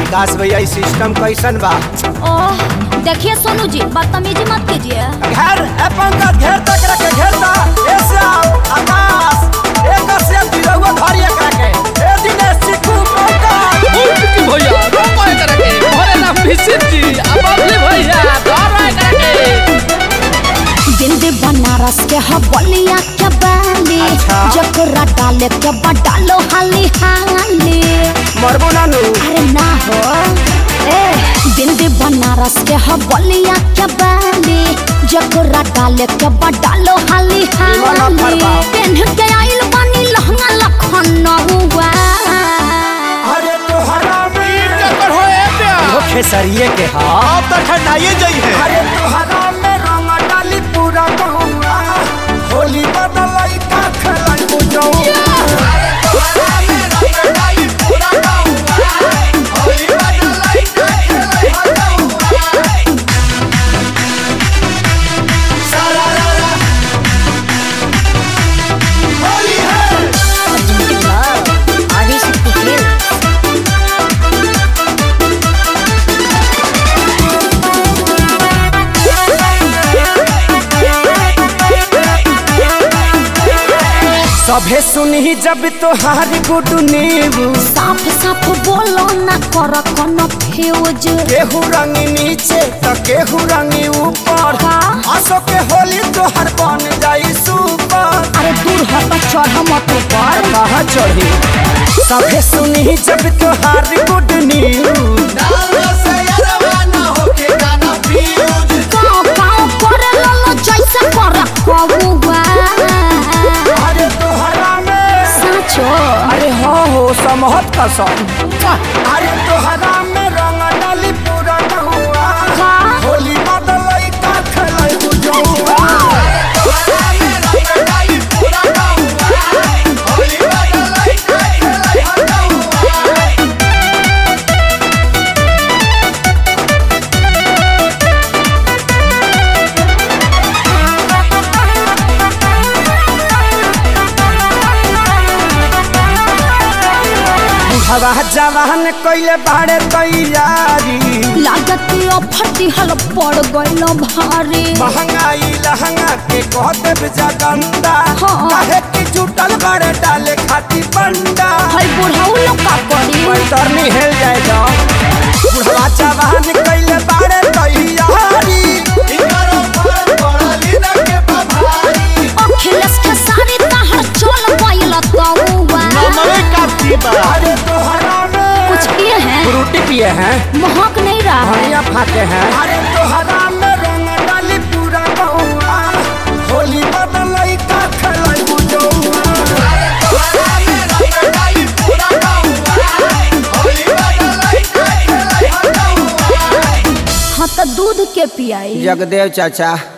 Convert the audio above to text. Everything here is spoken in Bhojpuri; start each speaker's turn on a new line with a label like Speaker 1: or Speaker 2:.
Speaker 1: विकास भैया ई सिस्टम कैसन बा
Speaker 2: ओह देखिए सोनू जी बदतमीजी मत कीजिए
Speaker 1: घेर ए पंकज घेर तक रखे घेरता ए श्याम आकाश ए कश्यप दिलवा धरी एकरा के ए दिनेश चिकू पंकज
Speaker 3: की भैया रोको एकरा के भरे ना फिसित जी अब अगले भैया धरो एकरा के
Speaker 2: बिंदी बनारस के ह बलिया के बाली
Speaker 1: अच्छा।
Speaker 2: जकरा डाले के बा डालो हाली हाली
Speaker 1: मरबो नानू
Speaker 2: अरे ना हो ए बिंदी बनारस के ह बलिया के बाली जकरा डाले के बा डालो हाली
Speaker 1: निमन
Speaker 2: हाली
Speaker 1: फरमाओ।
Speaker 2: पेन्ह के आइल बानी लहंगा लखनऊआ
Speaker 1: अरे तोहरा में
Speaker 3: कर हो ए प्या
Speaker 1: वो खेसरिए के हा अब तो ठंडाइए जाई है अरे तोहरा में रंग डाली पूरा गहुआ होली बदलाई का खेलाई बुझऊ सभे सुनही जब तोहारी गुडू नीबू
Speaker 2: साफ साफ बोलो ना कर कोनो फ्यूज
Speaker 1: केहू रंग नीचे तो केहू रंग ऊपर
Speaker 2: हाँ।
Speaker 1: असो के होली तोहर बन जाई सुपर
Speaker 2: अरे दूर हट चढ़ मत ऊपर
Speaker 1: कहाँ चढ़ी सभे सुनही जब तोहारी गुड न्यूज
Speaker 2: गाँव गाँव करे ललो जैसे कर कबुआ
Speaker 1: अरे तोहरा में
Speaker 2: साचो
Speaker 1: अरे हाँ हो समहत कसम अरे तोहरा में रंग डाली पूरा नहुआ
Speaker 2: का
Speaker 1: होली बदलई का खेलई बुझौआ हवा जवान कइले बाड़े तैयारी
Speaker 2: लागत फटी हल पड़ गइल भारी
Speaker 1: महंगाई लहंगा के कह देब जगंदा
Speaker 2: हाँ।
Speaker 1: काहे कि जुटल बड़े डाले खाती बंडा
Speaker 2: हई बुढ़ऊ लोग का करी
Speaker 1: पैतरनी हेल जाए जा बुढ़वा जवान कइले बाड़े तैयारी
Speaker 2: अखिलेश के सारी तहर चल गइल तौवा
Speaker 1: अरे तोहरा में
Speaker 2: कुछ किए हैं
Speaker 1: फ्रूटी पिए हैं
Speaker 2: महक नहीं रहा है
Speaker 1: धनिया फाके हैं अरे तोहरा में रंग डाली पूरा बहुआ होली बदलई का खेलई बुझौआ
Speaker 2: हाँ तो दूध के पियाई
Speaker 1: जगदेव चाचा